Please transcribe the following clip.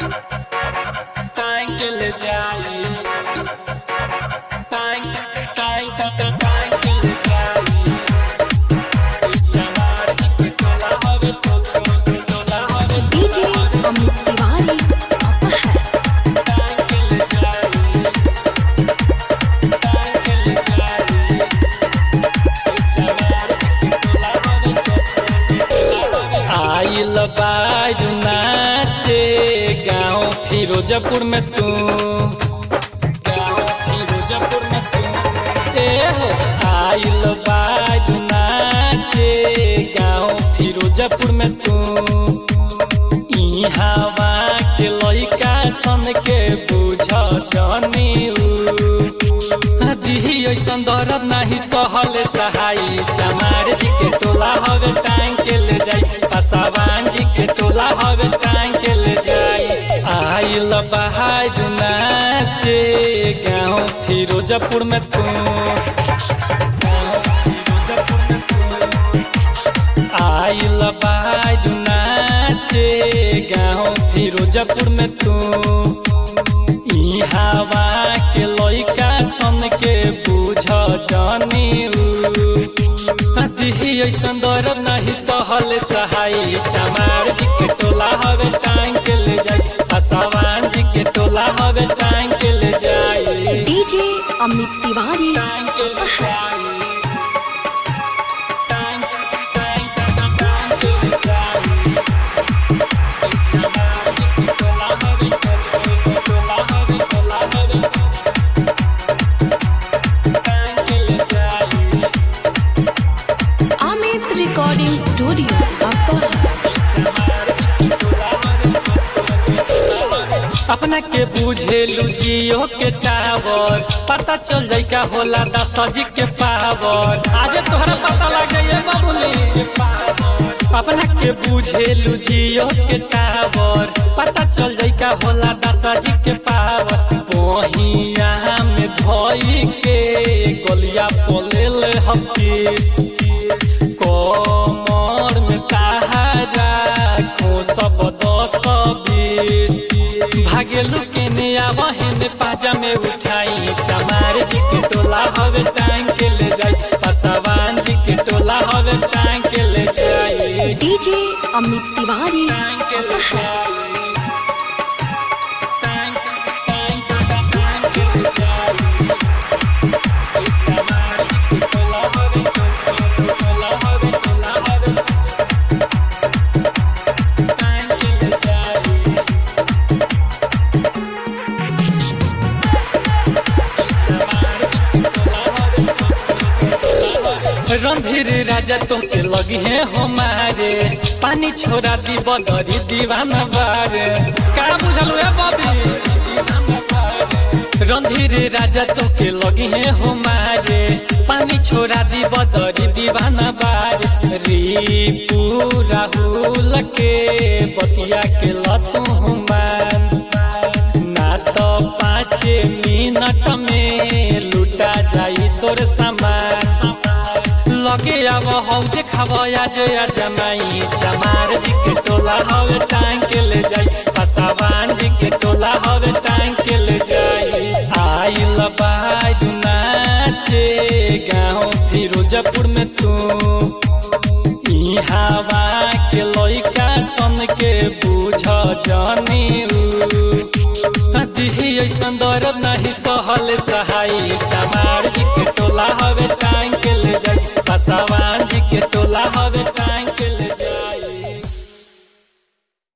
टांग के ले जाई टांग टांग टांग के ले जाई चमार के टोला हवे तो टोला हवे डीजे अमित तिवारी अपहर टांग के ले जाई टांग के ले जाई चमार के टोला हवे तो आइल बाजू नाचे गाँव फिरोजपुर में तू गाँव फिरोजपुर में तू ए हो आइल बाजू नाचे गाँव फिरोजपुर में तू ई हवा के लइका सन के बुझ जनी दिही ऐसन दर्द नाही सहल सहाई चमार जी के टोला हवे टांग के ले जाई पसावान जी के टोला हवे टांग के ले जाई आइल बहार नाचे गाँव फिरोजपुर में तू आइल बाजू नाचे गाँव फिरोजपुर में तू ई हवा के लइका सन के बुझ जानी दिही ऐसन दर्द नहीं सहल सहाई चमार जी के टोला हवे टांग के ले जाई पसावान जी के टोला हवे टांग के ले जाई डीजे अमित तिवारी टांग के ले जाई टांग टांग टांग के ले जाई चमार जी के टोला हवे टोला हवे टोला हवे टांग के ले जाई अमित रिकॉर्डिंग स्टूडियो अपहर अपना के बुझेलू जियो के टावर पता चल जाई का होला दस जी के पावर आज तोहरा पता लग जाइए बाबूली अपना के बुझेलू जियो के टावर पता चल जाई का होला दस जी के पावर पहिया में धोई के गलिया पोलेल हफीस कमर में ताहारा खो सब दस बीस भागेलू के ने आवहन पाजा में उठाई चमार जी के टोला हवे टांग के ले जाई पसवान जी के टोला हवे टांग के ले जाई डीजे अमित तिवारी टांग के ले जाई टांग टांग टांग के ले जाई चमार जी के टोला हवे टोला हवे टोला हवे टांग के ले जाई रणधीर राजा तुमके लगी है हमारे पानी छोड़ा दी बदरी दीवाना बारे का बुझल है बबी रणधीर राजा तुमके लगी है हमारे पानी छोड़ा दी बदरी दीवाना बारे रिपू राहुल के बतिया के लतू हुमान ना तो पाँच मिनट में लुटा जाई तोर सामान लगे अब हौ देखाब आज जमाई चमार जी के टोला हवे टांग के ले जाई पसावान जी के टोला हवे टांग के ले जाई आइल बाजू नाचे गाँव फिरोजपुर में तू ई हवा के लइका सन के बुझ जानी दिही ऐसन दर्द नहीं सहल सहाई चमार जी के टोला हवे टांग के ले जाई पसावान जी के टोला हवे